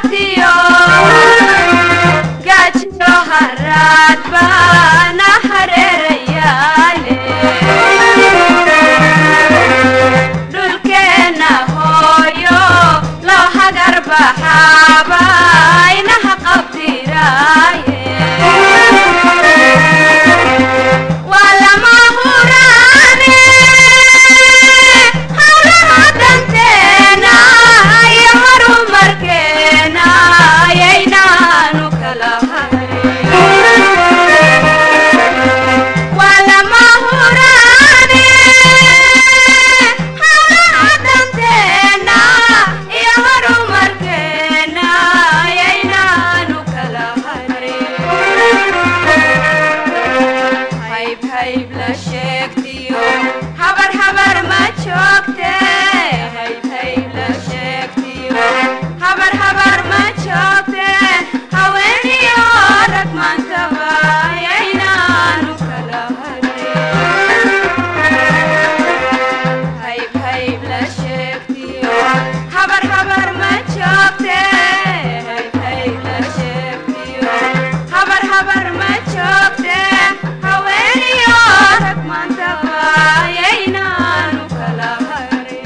qabtiyo gaajiyo haraad baana hareerayaale dhulkeenna hooyo loo hagar baxaaba inaha qabdiraaye waa lama huraane hawlaha danteena iyo horumarkeena ayaynaanu kala hayn waa lama huraane hawlaha danteena iyo horumarkeena ayaynaanu kala hayn hayb hayb la sheegtiyo habar habar ma joogte hayb hayb la sheegtiyo habar habar ma joogte haweeniyo rag maankaba ayaynaanu kala hayn hayb hayb la sheegtiyo habar habar ma joogte hayb hayb la sheegtiyo habar habar ma joogte haweeniyo rag maantaba ayaynaanu kala harin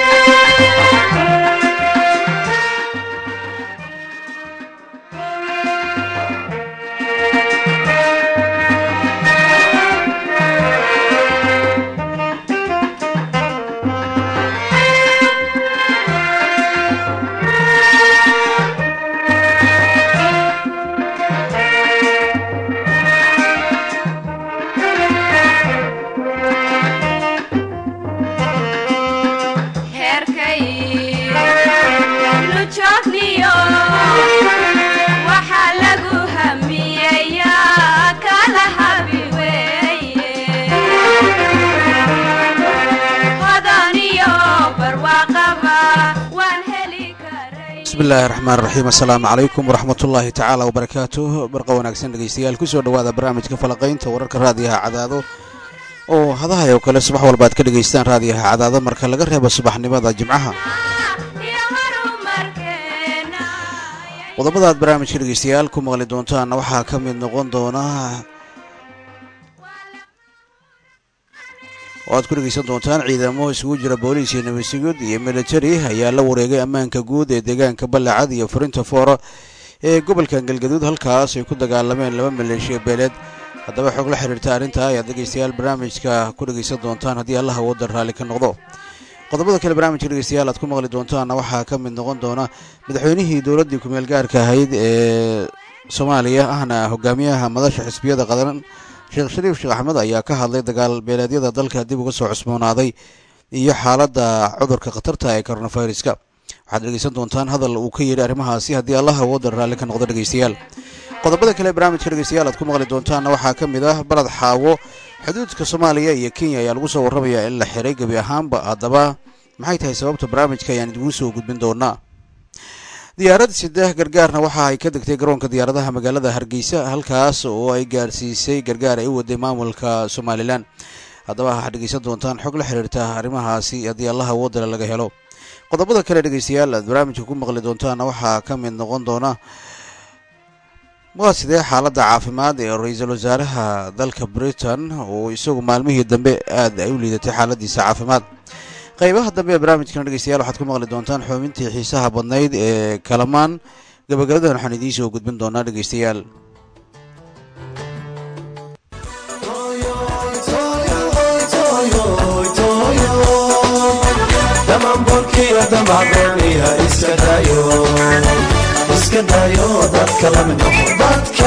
heerkay nu joogniyo waxaa lagu hamiyeyaa kala habi weeye hodaniyo barwaaqaba waan heli karay bismillaahi raxmaan raxiim assalaamu calaykum waraxmatullaahi tacaala wabarakaatuh barqa wanaagsan dhegeystayaal kusoo dhowaada barnaamijka falaqaynta wararka raadiyaha cadaado oo hadahay oo kale subax walba aad ka dhegaystaan raadiyaha cadaado marka laga reebo subaxnimada jimcaha iyo horumarkeena qodobada aad barnaamijka dhegeystayaal ku maqli doontaanna waxaa ka mid noqon doona oo aad ku dhegeysan doontaan ciidamo isugu jira booliis iyo nabadsigud iyo militari ayaa la wareegay ammaanka guud ee deegaanka ballacad iyo furinta foora ee gobolka galgaduud halkaas ay ku dagaalameen laba maleeshiya beeleed haddaba xog la xiriirta arrintaa ayaad dhegeystayaal barnaamijka ku dhegeysan doontaan haddii allaha waddan raalli ka noqdo qodobada kale barnaamijka dhegeystayaal aad ku maqli doontaanna waxaa ka mid noqon doona madaxweynihii dowladdii kumeel gaarka ahayd ee soomaaliya ahna hogaamiyaha madasha xisbiyada qadan sheekh shariif sheekh axmed ayaa ka hadlay dagaal beeleedyada dalka dib uga soo cusboonaaday iyo xaaladda cudurka khatarta ee coronaviruska waxaad dhegeysan doontaan hadal uu ka yidhi arrimahaasi haddii allaha waddan raalli ka noqdo dhegeystayaal qodobada kale barnaamijka dhegeystayaal aad ku maqli doontaanna waxaa ka mid ah balad xaawo xuduudka soomaaliya iyo kenya ayaa lagu soo warramayaa in la xiray gebi ahaanba haddaba maxay tahay sababta barnaamijka ayaan idigu soo gudbin doonaa diyaarad saddex gargaarna waxa ay ka degtay garoonka diyaaradaha magaalada hargeysa halkaas oo ay gaarsiisay gargaar ay u waday maamulka somalilan haddaba waxaad dhegeysan doontaan xog la xiriirta arrimahaasi haddii allaha wadala laga helo qodobada kale dhegeystayaal aad barnaamijka ku maqli doontaana waxaa ka mid noqon doona waa sidee xaaladda caafimaad ee ra-iisul wasaaraha dalka britain oo isagu maalmihii dambe aad ay u liidatay xaaladiisa caafimaad qaybaha dambe ee barnaamijkana dhegeystayaal waxaad ku maqli doontaan xubintii xiisaha badnayd ee kalamaan gabagabadan waxaan idiin soo gudbin doonaa dhegeystayaal dhammaanboolkiiyo damacdooniya iska dayo iska dayo dadka la mid noqo dadka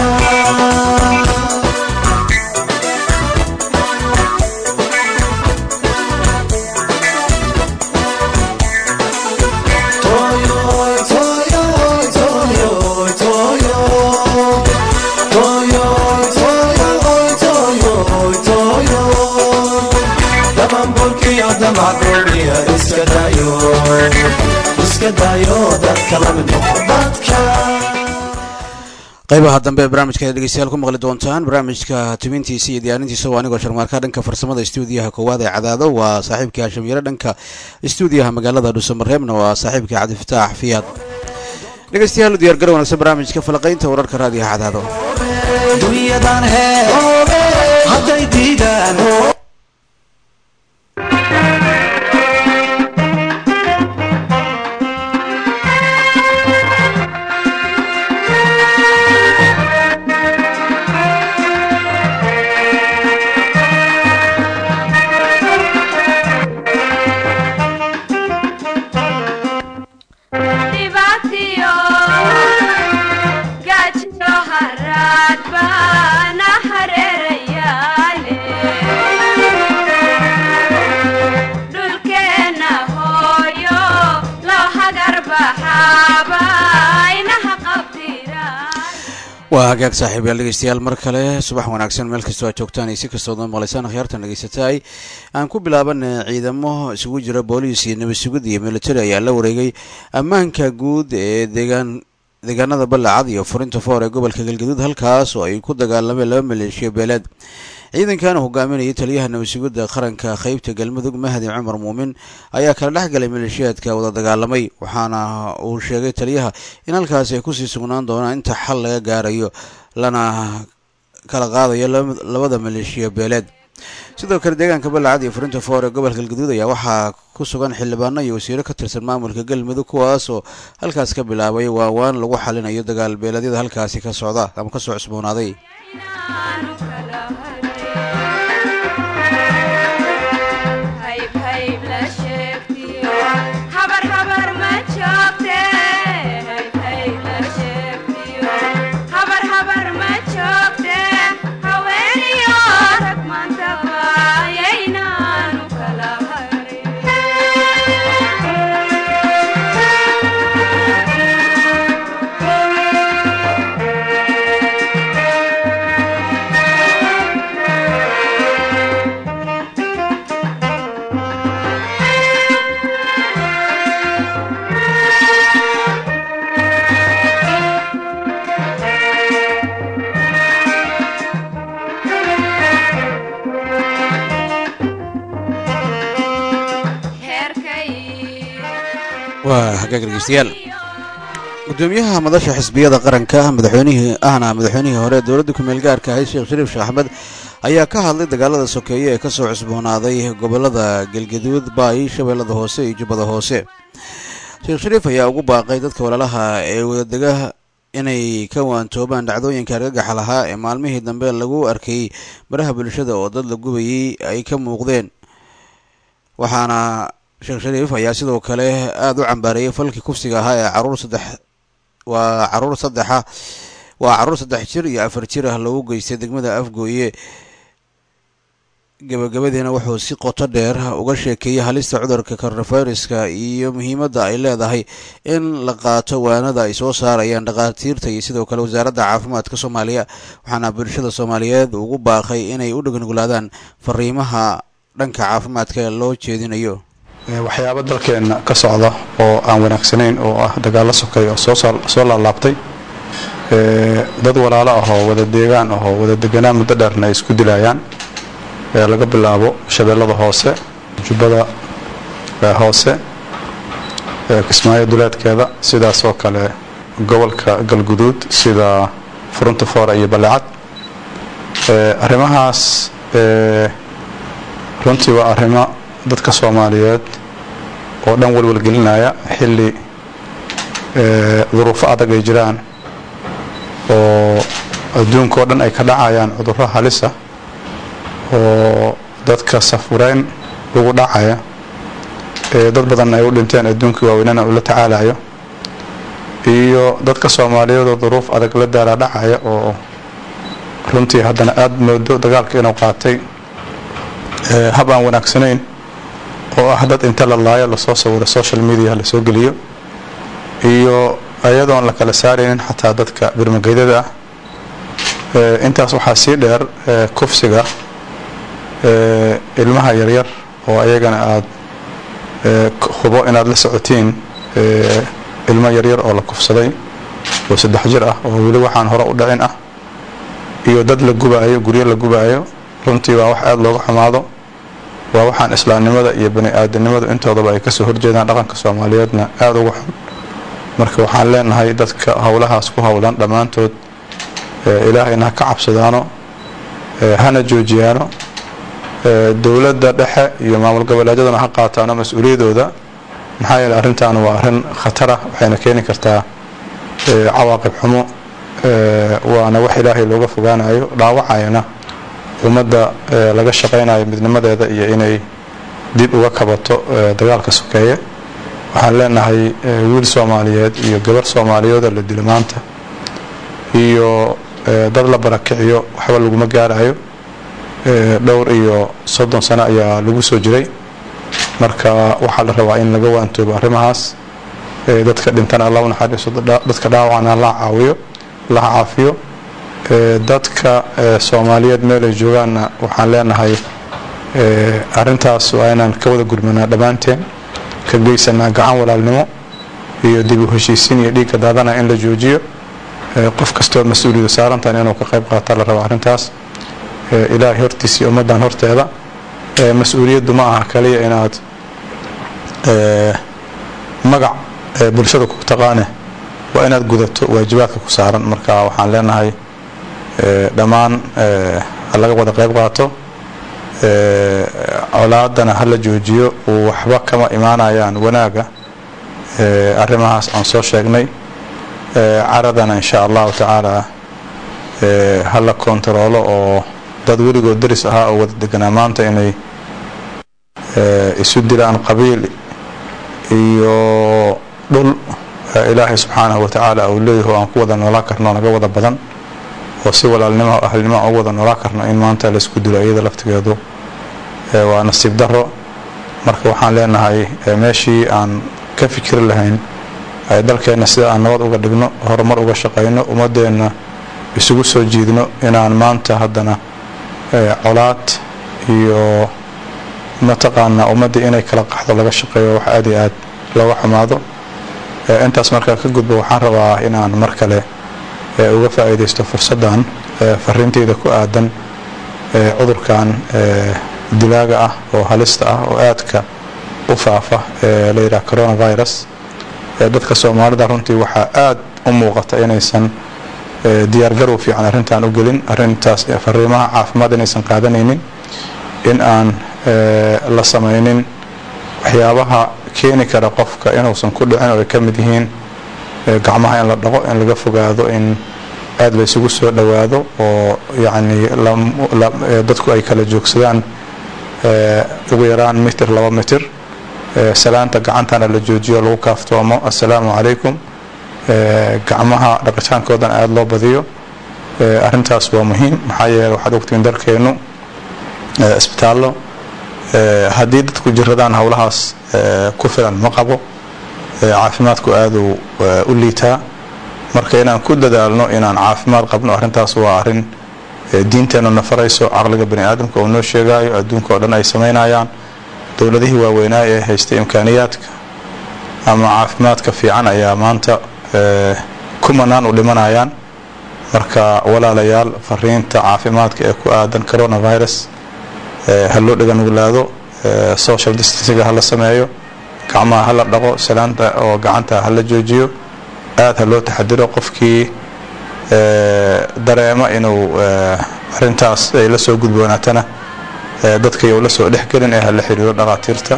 Toyoy, toyoy, toyoy, toyoy. Toyoy, toyoy, toyoy, toyoy. Dhammaanboolkiiyo damacdooniya iska dayo iska dayo dadka la mid noqo dadka qaybaha dambe ee barnaamijka ayaad dhegeystayaal ku maqli doontaan barnaamijka tubintiisa iyo diyaarintiisa waa anigoo sharmaarka dhanka farsamada stuudiyaha koowaad ee cadaado waa saaxiibkii hashim yare dhanka stuudiyaha magaalada dhuusamareebna waa saaxiibkii cabdifataax fiyaad dhegeystayaal u diyaar gar wanaagsan barnaamijka falaqaynta wararka raadiyaha cadaado dunyadan hee hadday diidaan dhibaatiyo gaajiyo haraad baana hareerayaale dhulkeenna hooyo loo hagar baxaaba inaha qabdiraan waa hagaag saaxiibayaal dhegeystayaal mar kale subax wanaagsan meel kastoo aad joogtaan iyo si kastoo dad maqlaysaan akhyaartan dhegeysataay aan ku bilaaban ciidamo isugu jira booliis iyo nabad sugid iyo military ayaa la wareegay ammaanka guud ee deegaan deegaanada ballacad iyo furinta foor ee gobolka galgaduud halkaas oo ay ku dagaalameen laba maleeshiya beeleed ciidankan hogaaminayay taliyaha nabad sugidda qaranka qeybta galmudug mahdi cumar muumin ayaa kala dhex galay maleeshiyaadka wada dagaalamay waxaana uu sheegay taliyaha in halkaasi ay kusii sugnaan doonaan inta xal laga gaarayo lana kala qaadayo laba- labada maleeshiya beeleed sidoo kale deegaanka ballacad iyo furinta foor ee gobolka galgaduud ayaa waxaa ku sugan xildhibaano iyo wasiiro ka tirsan maamulka galmudug kuwaas oo halkaas ka bilaabay waawaan lagu xalinayo dagaal beeleedyada halkaasi ka socda ama kasoo cusboonaaday inaanu kala hayb hayb la sheegtiyo habar habar ma joogte hayb hayb la sheegtiyo habar habar ma joogte haweeniyo rag mantaba yaynaanu kala heerkay waa hagaag dhegeystayaal gudoomiyaha madasha xisbiyada qaranka madaxweynihii ahna madaxweynihii hore ee dowladda kumeel gaarka ahayd sheekh shariif sheekh axmed ayaa ka hadlay dagaalada sokeeye ee kasoo cusboonaaday gobolada galgaduud baay shabeellada hoose iyo jubbada hoose sheekh shariif ayaa ugu baaqay dadka walaalaha ee wadadega inay ka waantoobaan dhacdooyinka argagaxa lahaa ee maalmihii dambe lagu arkayey baraha bulshada oo dad la gubayey ay ka muuqdeen waxaana sheekh shariif ayaa sidoo kale aada u cambaareeyay falkii kufsiga ahaa ee caruur saddex waa caruur saddexa waa caruur saddex jir iyo afar jir ah loogu geystay degmada afgooye gabagabadiina wuxuu si qoto dheer uga sheekeeyey halista cudurka coronaviruska iyo muhiimadda ay leedahay in la qaato waanada ay soo saarayaan dhakhaatiirta iyo sidoo kale wasaaradda caafimaadka soomaaliya waxaana bulshada soomaaliyeed ugu baaqay inay u dhegnuglaadaan fariimaha dhanka caafimaadka loo jeedinayo Ee, waxyaabo dalkeenna ka socda oo aan wanaagsanayn oo ah dagaallo sokeeya oo soo soo- soo laalaabtay Ee, dad walaalo ah oo wada deegaan ah oo wada deganaan muddo dheerna ay isku dilayaan ee laga bilaabo shabeellada hoose jubbada ee, hoose ee, kismaayo duleedkeeda sidaasoo kale gobolka galguduud sida furunta foora iyo balecad Ee, arrimahaas ee, runtii waa arrimo dadka soomaaliyeed oo dhan walwalgelinaya xilli ee, duruufo adag ay jiraan oo adduunka oo dhan ay ka dhacayaan cudurro halisa oo dadka safureyn ugu dhacaya ee dad badan ay u dhinteen adduunkii waaweynana uu la tacaalayo iyo dadka soomaaliyeed oo duruuf adag la daala dhacaya oo runtii haddana aada moodo dagaalka inuu qaatay ee, hab aan wanaagsanayn oo ah dad inta la laayo lasoo sawiro social media lasoo geliyo iyo ayadoon la kala saaraynin xataa dadka birmageydada ah Ee, intaas waxaa sii dheer ee, kufsiga ee, ilmaha yaryar oo ayagana aad ee, k- hubo inaad la socotiin ee, ilmo yaryar oo la kufsaday oo saddex jir ah oo weli waxaan hore u dhicin ah iyo dad la gubaayo guryo la gubaayo runtii waa wax aada looga xumaado waa waxaan islaamnimada iyo bani aadanimadu intoodaba ay kasoo horjeedaan dhaqanka soomaaliyeedna aada uga xun marka waxaan leenahay dadka howlahaas ku howlan dhammaantood ilaahayna ha ka cabsadaano hana joojiyaano dowladda dhexe iyo maamul goboleedyaduna ha qaataano mas-uuliyadooda maxaa yeele arrintan waa arrin khatara waxayna keeni kartaa cawaaqib xumo waana wax ilaahay looga fogaanayo dhaawacayana ummadda laga shaqaynayo midnimadeeda iyo inay dib uga kabato dagaalka sokeeye waxaan leenahay wiil soomaaliyeed iyo gabar soomaaliyeedoo la dilo maanta iyo dad la barakiciyo waxba laguma gaarayo dhowr iyo soddon sano ayaa lagu soo jiray marka waxaa la rabaa in laga waantoobo arrimahaas dadka dhintana alla u naxariiso dadka dhaawacana la caawiyo la caafiyo dadka soomaaliyeed meel ay joogaanna waxaan leenahay arrintaas waa inaan ka wada gurmanaa dhammaanteen ka geysanaa gacan walaalnimo iyo dib u heshiisiin iyo dhiigga daadana in la joojiyo qof kastoo mas-uuliyadu saarantahan inuu ka qayb qaata la rabo arrintaas ilaahay hortiisa iyo ummaddan horteeda mas-uuliyaddu ma aha kaliya inaad magac bulshada ku taqaane waa inaad gudato waajibaadka ku saaran marka waxaan leenahay dhammaan laga wada qayb qaato colaadana hala joojiyo waxba kama imaanayaan wanaaga arrimahaas aan soo sheegnay caradana insha allahu tacaala hala kontaroolo oo dad weligood daris ahaa oo wada deganaa maanta inay isu dilaan qabiil iyo dhul ilaahay subxaanahu watacaala uu leeyaho aan ku wada noolaan karno naga wada badan oo si walaalnimo ahlnimo ugu wada noolaan karno in maanta laisku dilo iyada laftigeedu waa nasiib daro marka waxaan leenahay meeshii aan ka fikiri lahayn dalkeenna sida aan nabad uga dhigno horumar uga shaqayno ummadeenna isugu soo jiidno inaan maanta haddana colaad iyo mataqaanaa ummaddii inay kala qaxdo laga shaqeeyo wax aad iyo aad looga xumaado intaas markaa ka gudbo waxaan rabaa inaan mar kale uga faa'iidaysto fursaddan fariinteyda ku aadan cudurkan dilaaga ah oo halista ah oo aadka u faafa ee la yidhaha coronavirus dadka soomaalida runtii waxaa aad u muuqata inaysan diyaargarow fiican arrintan u gelin arrintaas fariimaha caafimaad inaysan qaadanaynin in aan la samaynin waxyaabaha keeni kara qofka inuusan ku dhicin oo ay ka mid yihiin gacmaha in la dhaqo in laga fogaado in aad la isugu soo dhowaado oo yacni dadku ay kala joogsadaan ugu yaraan mitir laba mitir salaanta gacantana la joojiyo lagu kaaftoomo assalaamu calaykum gacmaha dhaqitaankoodan aada loo badiyo arrintaas waa muhiim maxaa yeele waxaad ogtiin dalkeennu isbitaallo haddii dadku jiradaan howlahaas ku filan ma qabo caafimaadku aaduu u liitaa marka inaan ku dadaalno inaan caafimaad qabno arrintaas waa arrin diinteennu na farayso caqliga bani aadamka uu noo sheegaayo adduunka oo dhan ay samaynayaan dowladihii waaweynaa ee haystay imkaaniyaadka ama caafimaadka fiican ayaa maanta kumanaan u dhimanayaan marka walaalayaal fariinta caafimaadka ee ku aadan coronavirus ha loo dhaganuglaado social distancega hala sameeyo gacmaha hala dhaqo salaanta oo gacanta hala joojiyo aada ha loo taxadiro qofkii dareema inuu arintaas ay la soo gudboonaatana dadkay u la soo dhexgelin ee hala xiriiro dhaqaatiirta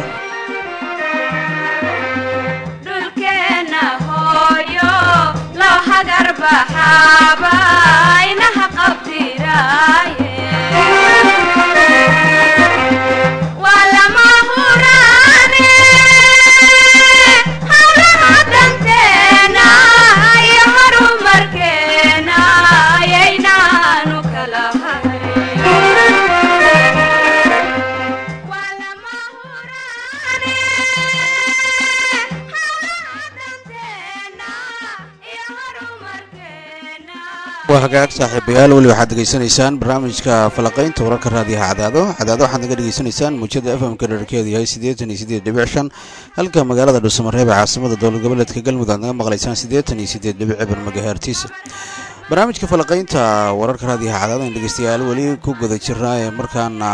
dhulkeenna hooyo loo hagar baxaaba inaha qabdiraaye waa lama huraane hawlaha danteena iyo horumarkeena ayaynaanu kala hayn waa lama huraane hawlaha danteena iyo horumarkeena waa hagaag saaxiibayaal weli waxaad degeysanaysaan barnaamijka falaqaynta wararka raadiyaha cadaado cadaado waxaad naga dhegeysanaysaan muujada f m-ka dherarkeedu yahay siddeetan iyo siddeed dhibic shan halka magaalada dhuusamareeb ee caasimada dowlad goboleedka galmudug aad naga maqlaysaan siddeetan iyo siddeed dhibic cibar magahertis barnaamijka falaqaynta wararka raadiyaha cadaado in dhegeystayaal weli ku guda jirnaa ee markaana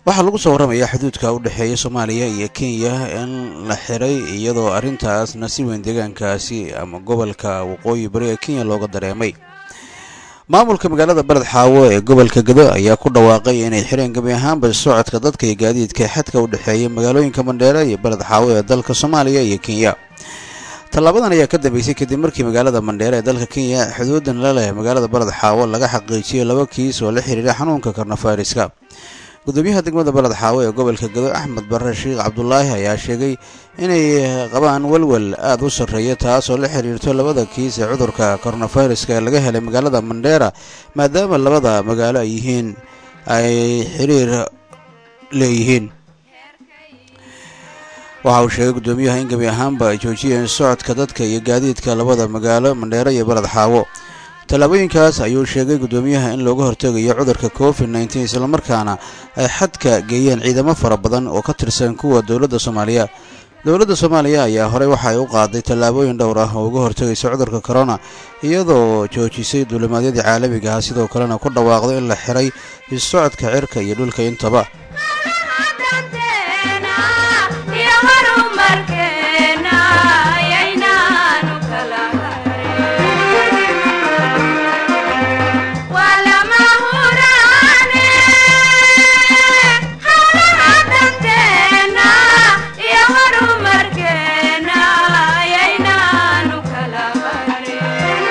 waxaa lagu soo warramayaa xuduudka u dhexeeya soomaaliya iyo kenya in la xiray iyadoo arrintaasna si weyn deegaankaasi ama gobolka waqooyi bari ee kenya looga dareemay maamulka magaalada beled xaawo ee gobolka gado ayaa ku dhawaaqay inay xireen gebi ahaanba socodka dadka iyo gaadiidka xadka u dhexeeya magaalooyinka mandheere iyo beled xaawo ee dalka soomaaliya iyo kenya tallaabadan ayaa ka dambeysay kadib markii magaalada mandheere ee dalka kenya xuduudan la leh magaalada beled xaawo laga xaqiijiyey laba kiis oo la xiriira xanuunka karnafayriska gudoomiyaha degmada beled xaawo ee gobolka gado axmed barre sheekh cabdulaahi ayaa sheegay inay qabaan walwal aada u sarreeya taas oo la xiriirto labada kiis ee cudurka koronafayraska ee laga helay magaalada mandheera maadaama labada magaalo ay yihiin ay xiriir leeyihiin waxa uu sheegay gudoomiyaha in gebi ahaanba ay joojiyeen socodka dadka iyo gaadiidka labada magaalo mandheere iyo beled xaawo tallaabooyinkaas ayuu sheegay gudoomiyaha in looga hortegayo cudurka covid nneteen islamarkaana ay xadka geeyeen ciidamo fara badan oo ka tirsan kuwa dowladda soomaaliya dowladda soomaaliya ayaa horey waxa ay u qaaday tallaabooyin dhowr ah oo uga hortegaysa cudurka corona iyadoo joojisay duulimaadyadii caalamiga ah sidoo kalena ku dhawaaqday in la xiray issocodka cirka iyo dhulka intaba danteena iyo horumarkeena yaynaanu kala harin waa lama huraane hawlaha danteena iyo horumarkeena yaynaanu kala harin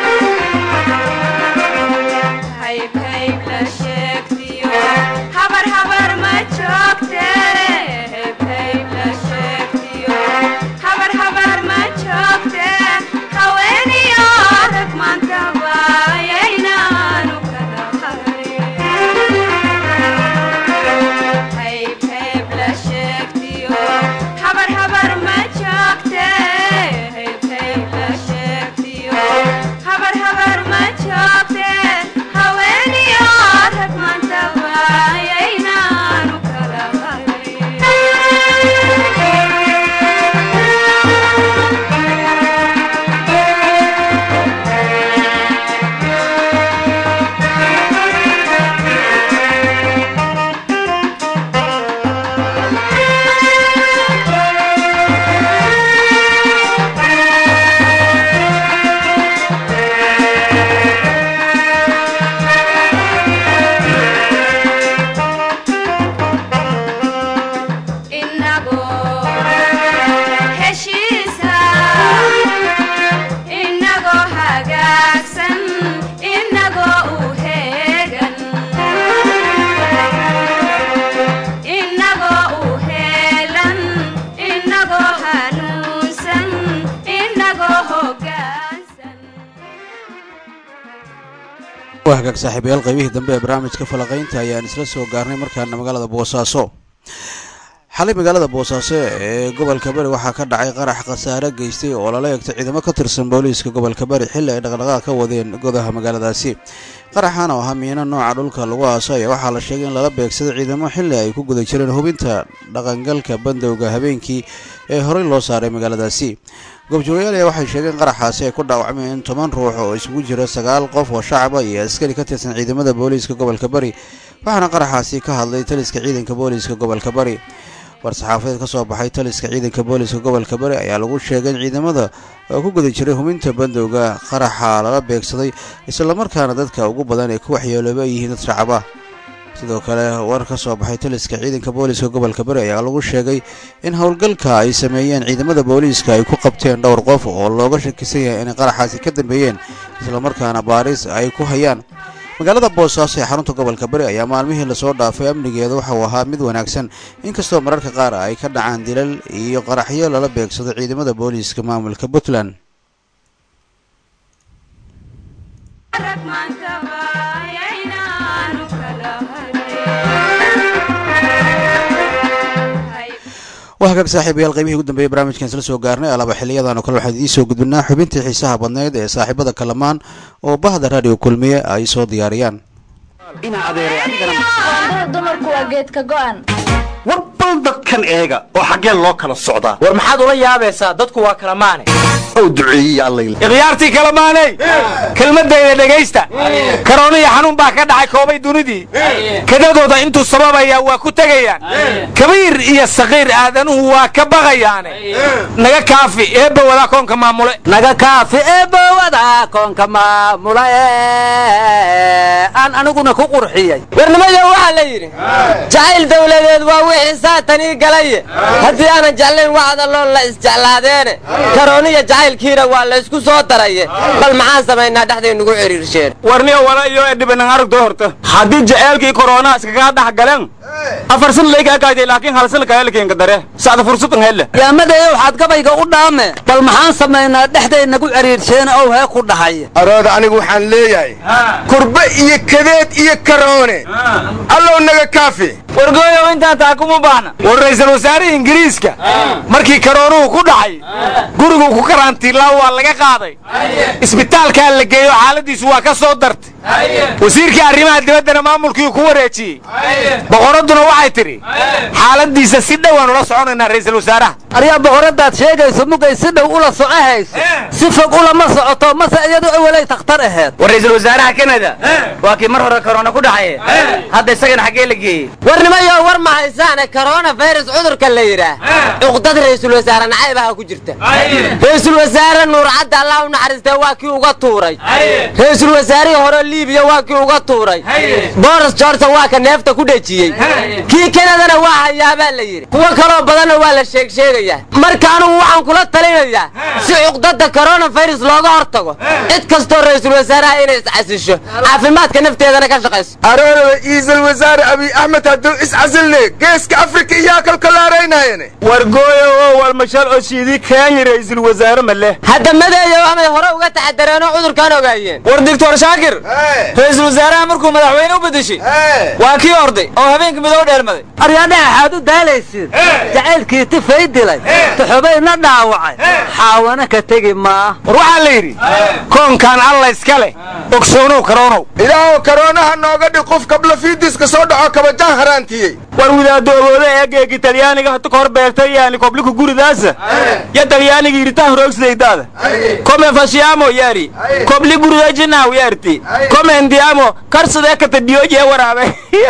hayb hayb la sheegtiyo habar habar ma joogte hayb hayb la sheegtiyo habar habar ma joogte haweeniyo rag maantaba yaynaanu kala harin hayb hayb la sheegtiyo habar habar ma joogte hayb hayb la sheegtiyo habar habar ma joogte haweeniyo rag maantaba yaynaanu kala inagoo heshiisa inagoo hagaagsan inagoo u heegan inagoo u heelan inagoo hanuunsan inagoo hoggaansan waa hagaag saaxiibayaal qaybihii dambe ee barnaamijka falaqaynta ayaan isla soo gaarnay markaana magaalada boosaaso xalay magaalada boosaaso ee gobolka bari waxaa ka dhacay qarax khasaare geystay oo lala eegtay ciidamo ka tirsan booliiska gobolka bari xilli ay dhaqdhaqaaq ka wadeen godaha magaaladaasi qaraxan oo ahaa miino nooca dhulka lagu aaso ayaa waxaa la sheegay in lala beegsaday ciidamo xilli ay ku guda jireen hubinta dhaqangalka bandowga habeenkii ee horey loo saaray magaaladaasi goobjoogayaal ayaa waxay sheegeen qaraxaasi ay ku dhaawacmeen in toban ruux oo isugu jira sagaal qof oo shacaba iyo askari ka tirsan ciidamada booliiska gobolka bari waxaana qaraxaasi ka hadlay taliska ciidanka booliiska gobolka bari war-saxaafadeed ka soo baxay taliska ciidanka booliiska gobolka bari ayaa lagu sheegay in ciidamada oo ku guda jiray hubinta bandowga qaraxa lala beegsaday islamarkaana dadka ugu badan ee ku waxyeelooba ay yihiin dad shacaba sidoo kale war ka soo baxay taliska ciidanka booliiska gobolka bari ayaa lagu sheegay in howlgalka ay sameeyeen ciidamada booliiska ay ku qabteen dhowr qof oo looga shakisan yahay inay qaraxaasi ka dambeeyeen islamarkaana baaris ay ku hayaan magaalada boosaaso ee xarunta gobolka bari ayaa maalmihii lasoo dhaafay amnigeeda waxa uu ahaa mid wanaagsan inkastoo mararka qaar ay ka dhacaan dilal iyo qaraxyo lala beegsado ciidamada booliiska maamulka puntland rag maantaba yaynaanu kala harin waa hagaag saaxiibayaal qaybihii ugu dambeeyey barnaamijkan isla soo gaarnay alaaba xiliyadan oo kale waxaan idiin soo gudbinaa xubintii xiisaha badneyd ee saaxiibada kalamaan oo bahda raadiyo kulmiye ay soo diyaariyaan Qoondada dumarku waa geedka go'an war bal dadkan eega oo xaggeen loo kala socdaa war maxaad ula yaabaysaa dadku waa kala maane ou duceeyey allay ikhyaartii kale maanay kelmadayda dhegaysta karoona iyo xanuun baa ka dhacay koobay dunidii kadadooda intuu sababayaa waa ku tegayaan kabiir iyo sakiir aadanuhu waa ka baqayaane naga kaafi eebba wadaa koonka maamule naga kaafi eebowada koonka maamula aan aniguna ku qurxiyey warnimayo waxaa la yidhi jacayl dawladeed waa wixii saatanii galaye haddii aanan jeclayn wacda loo la isjeclaadeene karooniya jacaylkiina waa la isku soo daraye bal maxaan samaynaa dhexday nugu cidhiirsheen warniyo wala iyo edhibanan aragto horta haddii jaceelkii korona iskaga dhex galeen afar san laygaa gaayday laakiin hal san kahelkeenka dare sacda fursadan hele yaamadeeyo waxaad gabayga u dhaame bal maxaan samaynaa dhexday nagu ciriirsheen ow hee ku dhahaya arooda anigu waxaan leeyahay kurbe iyo kadeed iyo karoone allow naga kaafi wargooyow intaan taa kuma baahna war ra'iisul wasaarihii ingiriiska markii karoonuhu ku dhacay guriguu ku karantiilaa waa laga qaaday isbitaalkaa la geeyo xaaladiisu waa ka soo dartay wasiirkii arrimaha dibaddana maamulkii ku wareejiyey boqoradduna waxay tidhi xaaladiisa si dhowaan ula soconaynaa ra'iisul wasaaraha aryaa boqoradaad sheegayso mugay si dhow ula soco hayso si fog ulama socoto mase iyadu awalay takhtar aheed war ra'iisul wasaaraha kanada waa kii mar hore korona ku dhacaye hadda isagana xaggee la geeyey warnimayo war ma haysaane korona virus cudurka la yidhaah cuqdad ra'iisul wasaare nacaybaha ku jirta ra'iisul wasaare nuur cadda allah u naxariistee waa kii uga tuuray ra'iisul wasaarihii hore liibiya waa kii uga tuuray boris johnson waa ka neefta ku dhejiyey kii kanadana waa hayaabaa la yidhi kuwo kaloo badanna waa la sheeg sheegayaa marka anugu waxaan kula talinayaa si cuqdada korona virus looga hortago cid kastoo ra'iisul wasaaraha inay iscasisho caafimaadka nafteedana ka shaqayso arooda iisal wasaare abiy axmed hadduu iscasilne geeska afrika iyaa kalkalaaraynayane wargooyo oo walmashal oo shiidii kenya ra'iisul wasaare ma leh hadda madeeyo amay hore uga taxadareenoo cudurkaan ogaayeen war doctor shaakir ra'iisul wasaaraha markuu madaxweyne u bedeshay waa kii orday oo habeenka midow dheermaday aryaadhaha waxaad u daalaysiin jacaylkii tifay dilay tuxubayna dhaawacay xaawana ka tegi maa war waxaa la yidhi koonkan alla iska leh ogsoonow karoonow ilaahow karoonaha nooga dhig qof kabla fiidiska soo dhaco kabajaan haraantiyey war widaadooboode eegeegi talyaaniga hata kahor beegtay yaani kobliku guridaasa ya talyaaniga yiritaa horoogsidaydaada come fashiamo yari kobli guridajinaw yarti come ndiamo karsadee katadhiyoojee waraabe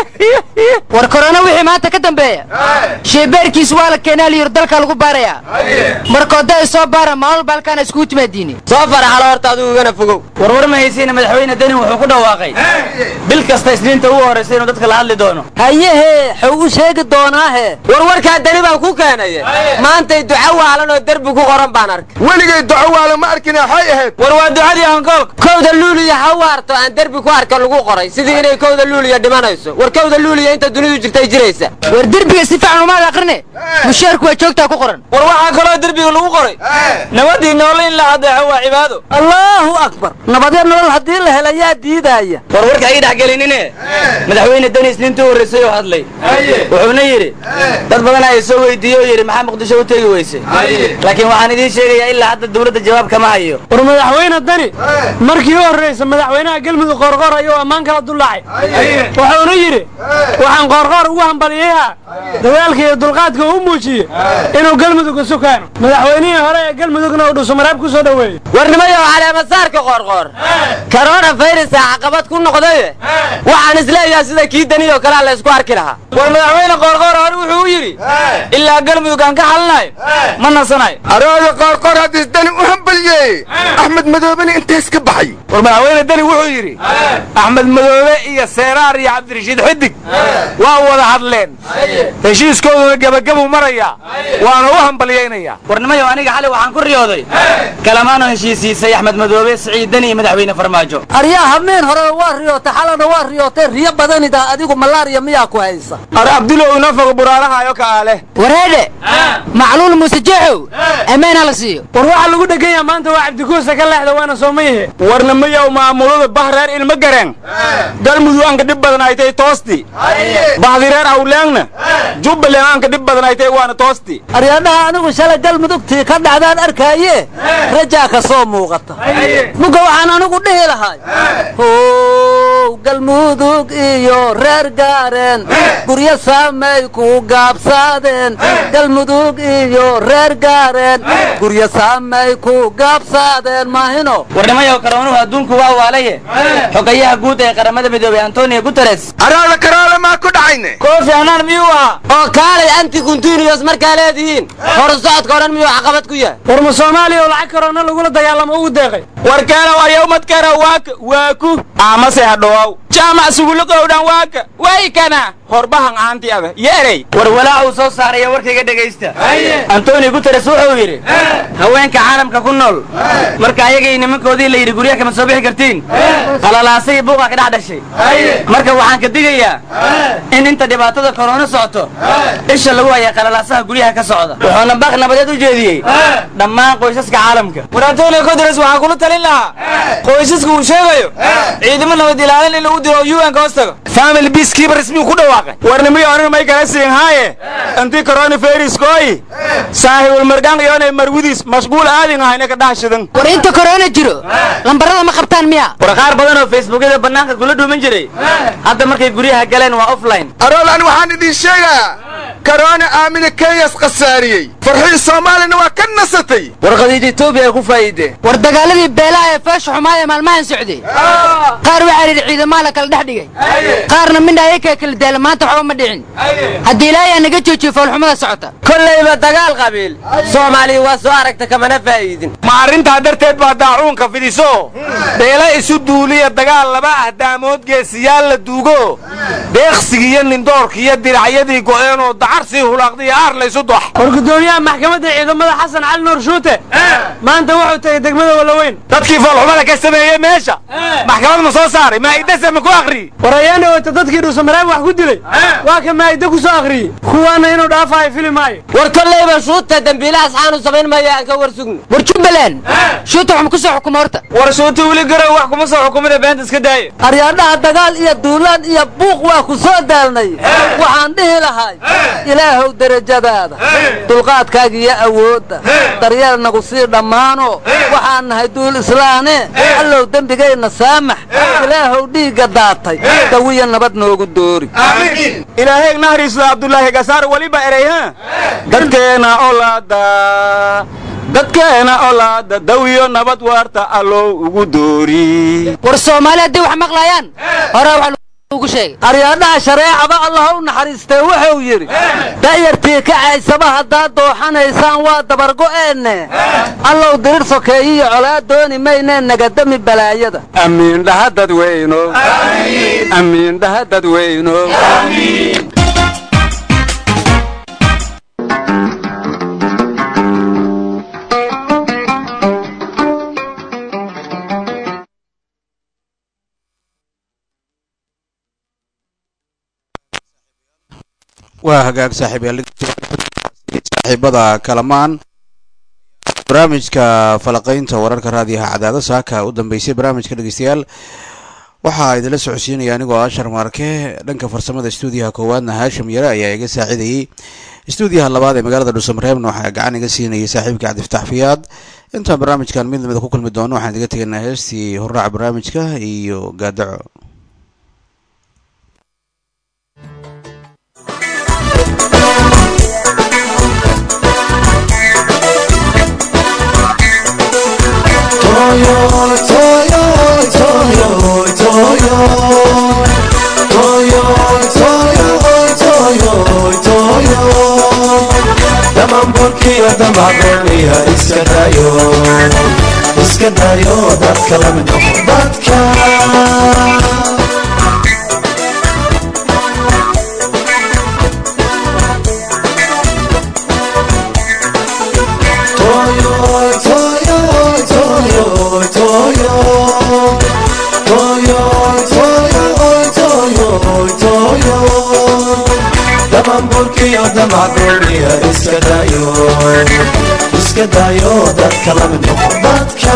war korona wixii maanta ka dambeeya sheebeerkiis waa la keenaa liyir dalka lagu baarayaa markooda soo baara maalol baalkaana iskugu timaadiine soo faraxalo horta adigu igana fogow warwar ma haysiina madaxweyne deni wuxuu ku dhawaaqay bil kasta isniinta ugu horraysa inuu dadka la hadli doono hayehe xuu u sheegi doonaahe warwarkaa deni baan ku keenaye maantay duco waalan oo derbi ku qoran baan arkay weligay duco waalan ma arkine waxay ahayd war waa ducadii hankoolka kowda luuliya ha waarto aan derbi ku arka lagu qoray sidii inay kowda luuliya dhimanayso war kowda luuliya inta dunidu jirtay jiraysa war derbiga si fiican umaad aqrine mushaarku waa joogtaa ku qoran war waxaa kaloo derbiga lagu qoray nabadii noole in la adeexo waa cibaado allaahu akbar nabadya nolol haddii la hela yaa diidaaya war warka ay dhex gelinine madaxweyne deni isniintii u horraysay oo hadlay wuxuuna yidhi dad badan ay soo weydiiye oo yidhi maxaa muqdisho u tegi weyse laakiin waxaan idiin sheegayaa ilaa hadda dawladda jawaab kama hayo war madaxweyne dani markii u horraysa madaxweynaha galmudug qoorqoor ayuu ammaan kala dullaacay wuxuuna yidhi waxaan qoorqoor ugu hambaliyayaa dadaalka iyo dulqaadka uu muujiye inuu galmudug isu keeno madaxweynihii hore ee galmudugna uu dhusumaraab ku soo dhoweeyey warnimayo caleemasaarka qoorqoor korona fayrusa caqabad ku noqdaye waxaan isleeyahay sida kii dani oo kalea la isku arki lahaa war madaxweyne qoorqoor hore wuxuu u yidhi ilaa galmudug aan ka xalinayo ma nasanayo arooda qoorqoor haddiis dani u hambalyeeyey axmed madoobeni intays ka baxay war madaxweyne deni wuxuu yidhi axmed madoobe iyo seeraar iyo cabdirashiid xidig waa wada hadleen heshiiskooduna gebagabuu marayaa waana u hambalyaynayaa warnimayo aniga xalay waxaan ku riyooday kalamaanoo heshiisiisay axmed madoobe siciid deni iyo madaxweyne farmaajo aryaa habeen horena waa riyootay xalana waa riyootay riyo badanidaa adigu malaariya miyaa ku haysa ar abdulow inoo fogo buraarahayo kaale wareedhe macluul muuse jeexow ammaana la siiyo war waxaa lagu dhegan yaha maanta waa cabdikuusa ka leexda waana soomayahe warna mayow maamulada bahreer ilma gareen galmudug aanka dhib badan ay tahay toosti bahdireer awleengna jubbaland aanka dhib badan ay tahay waana toosti aryaadhaha anigu shalay galmudugtii ka dhacdaan arkaaye rajaa ka soo muuqata muga waxaan anigu dhihi lahay how galmudug iyo reer gaareen guryo saamay ku gaabsaade gaareen galmudug iyo reer gaareen guryo saamay ku gaabsaadeen maahino warnimayow karoonuhu adduunku waa waalaye xogayaha guud ee qaramada midoobey antonio guteres araala karaala maa ku dhacayne koofi anaan miyuu ahaa oo kaalay anti kuntinios markaa leedihiin hor socodka odhan miyuu caqabad ku yahay warma soomaaliya oo lacag karoona lagula dagaalamo ugu deeqay warkeena waryawmadkana waaka waaku amase hadhowaw jaamac sugulaqowdhan waaka waykana horbahan aanti ada yeerey war walaac uu soo saaraya warkayga dhegaysta antonio guteres wuxuu yidhi haweenka caalamka ku nool marka ayagii nimankoodii la yidhi guryaha kama soo bixi kartiin qalalaasay iyo buuqa ka dhex dhashay marka waxaan ka digayaa in inta dhibaatada korona socoto isha lagu haya qalalaasaha guryaha ka socda wuxuuna baaq nabadeed u jeediyey dhammaan qoysaska caalamka war antonio guteres waxaa kula talin lahaa qoysaska uu sheegayo ciidamo nabad ilaalin in lagu diro un ka hoos tago family peacekeepers miyuu ku dhawaaqay warnimiyo anina may kala siin haaye anti coronavirus kooyi saahibul margaan iyoonay marwidiis mashquul aadin ahayna ka dhax shidan war inta korona jiro lambarada ma qabtaan miya war qaar badan oo facebookyada bannaanka kula dhuuman jiray hadda markay guryaha galeen waa offline aroolan waxaan idin sheegayaa karoona aamina kenyas khasaariyey farxii soomaalina waa ka nasatay war khadiija etoobiya ay ku faa'iideen war dagaaladii beelaha ee feesha xumaa ee maalmahan socday qaar waxaa yidhi ciidamaa la kala dhex dhigay qaarna midna ayakaa kala daala maanta waxba ma dhicin haddii ilaahay aa naga joojiyo foolxumada socota kollayba dagaal qabiil soomaaliya waa soo aragta kamana faa'iidin ma arrintaa darteed baa daacuunka fidiso beela isu duuliya dagaal laba ah daamood geesiyaal la duugo deeqsigiiyo nindoorkiiyo diracyadii go'eenoo dacarsii hulaaqdiiyo aar laysu dox war gudoomiyaha maxkamadda ciidamada xasan cali nuur shuute maanta wuxuu tagay degmada walaweyn dadkii foolxumada ka sameeyey meesha maxkamad ma soo saaray maa'idase ma ku akhriyey war ayaan dhaweyta dadkii dhuusamareeb wax ku dilay waa ka maa'ida ku soo akhriyey kuwaana inuu dhaafayo fili maayo war kollayba shuuta dembiilahaas xaanu samayn maya aan ka war sugno war jubbaland shuuta wax ma ku soo xukuma horta war shuuta weli garow wax kuma soo xukumida beenta iska daaya aryaadhaha dagaal iyo duulaan iyo buuq waa ku soo daalnay waxaan dhihi lahay ilaahow derajadaada dulqaadkaaga iyo awoodda daryeel nagu sii dhammaano waxaan nahay duul islaane allow dembigayna saamax ilaahow dhiigga daatay dawiya nabad noogu doori ilaahay nahriisda abdulaahi gasaar weliba ereyha dadkeena olaada dadkeena olaada dawiyo nabad waarta allow ugu doori war soomaali hadday wax maqlayaan hore wax ugu sheegay aryaadhaha shareecaba allah u naxariistee wuxuu yidhi da'yartii kacaysaba haddaad dooxanaysaan waa dabargo'eenne allow dirir sokeeyiyo colaad dooni maynee nagadami balaayada amiin dhaha dadweyno amiin dhaha dadweyno waa hagaag saaxiibada kalamaan barnaamijka falaqaynta wararka raadiyaha cadaado saaka u dambeysay barnaamijka dhegeystayaal waxaa idinla socodsiinaya anigoo ashar maarke dhanka farsamada stuudiyaha koowaadna haashim yare ayaa iga saacidayey stuudiyaha labaad ee magaalada dhuusamareebna waxaa gacan iga siinayay saaxiibka cabdifataax fiyaad intaan barnaamijkan mid lamida ku kulmi doono waxaan idiga tegaynaa heestii horraaca barnaamijka iyo gaadaco damanburkiyo damacdooniya iska dayo iska dayo dadka lamid noqo dadka Toyo, toyo, toyo, toyo. Toyo, toyo, toyo, toyo. damanburkiyo damacdooniya iska dayo iska dayo dadka lamid noqo dadka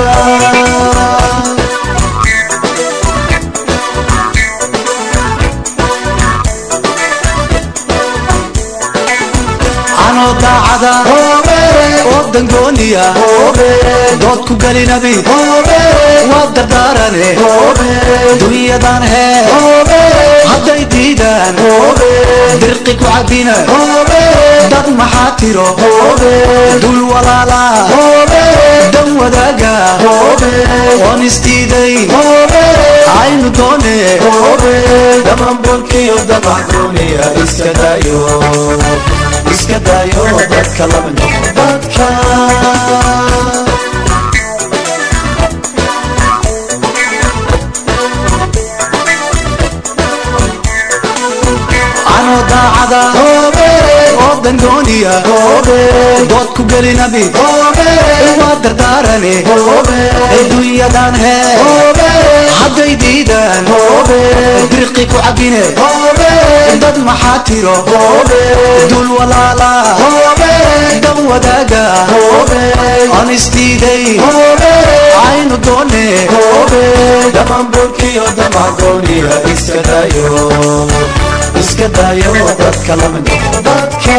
anoo daacada oo dangooniya dood ku gelinabi waa dardaarane dunyadan hee hadday diidaan dirqi ku cabina dad maxaa tiro dul walaala dan wadaaga oon isdiiday aynu doone dhamanbolkiyo damacdooniya iska dayo iska dayo dadka lama noqo dadka anoo daacada oo dangooniya dood ku gelinabi waa dardaarane adduunyadan hee hadday diidaan birqi ku cabine dad maxaa tiro dul walaala dan wadaaga aan isdiiday aynu doone dhamanbolkiyo damagooniya iska dayo iska dayo dadka lama noqo dadka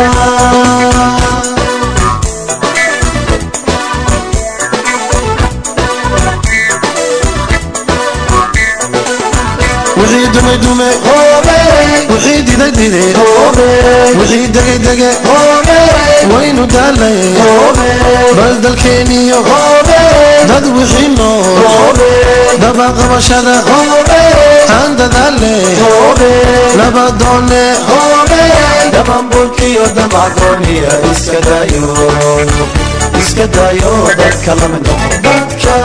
wixii dumay dume wixii diday dide wixii degay dege waynu daalay bal dalkeeniyo dad wixii nool dabaqabashada aan dadaale nabadoone dhamanbulkiyo damacooniya iska dayo iska dayo dadka lama noqo dadka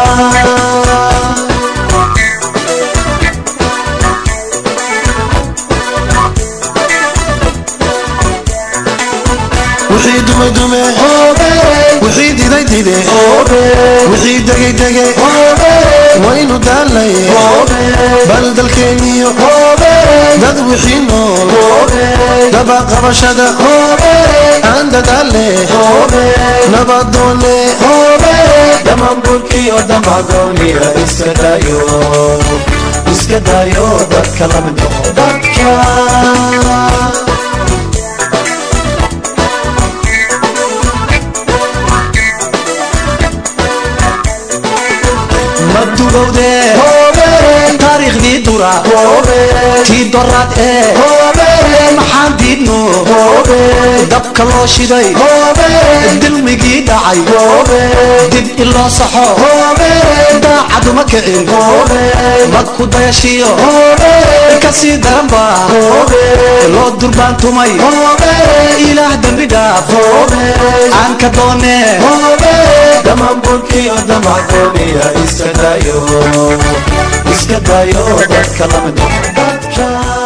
wixii dumay dume wixii diday dide wixii degay dege waynu daalay bal dalkeeniyo dad wixii nool dabaqabashada aan dadaale nabadoone dhamanbulkiyo damacooniya iska dayo iska dayo dadka lama noqo dadka madugowde taariikhdii dura tii doraad ee maxaan diidno dabka loo shiday dilmigii dhacay dib iloo saxo daacaduma kicin madku dayashiyo kasii daranba loo durbaantumay ilaah dembi dhaaf aan ka doone dhamanbulkiyo damacooniya iska dayo iska dayo dadka lama noqo dadka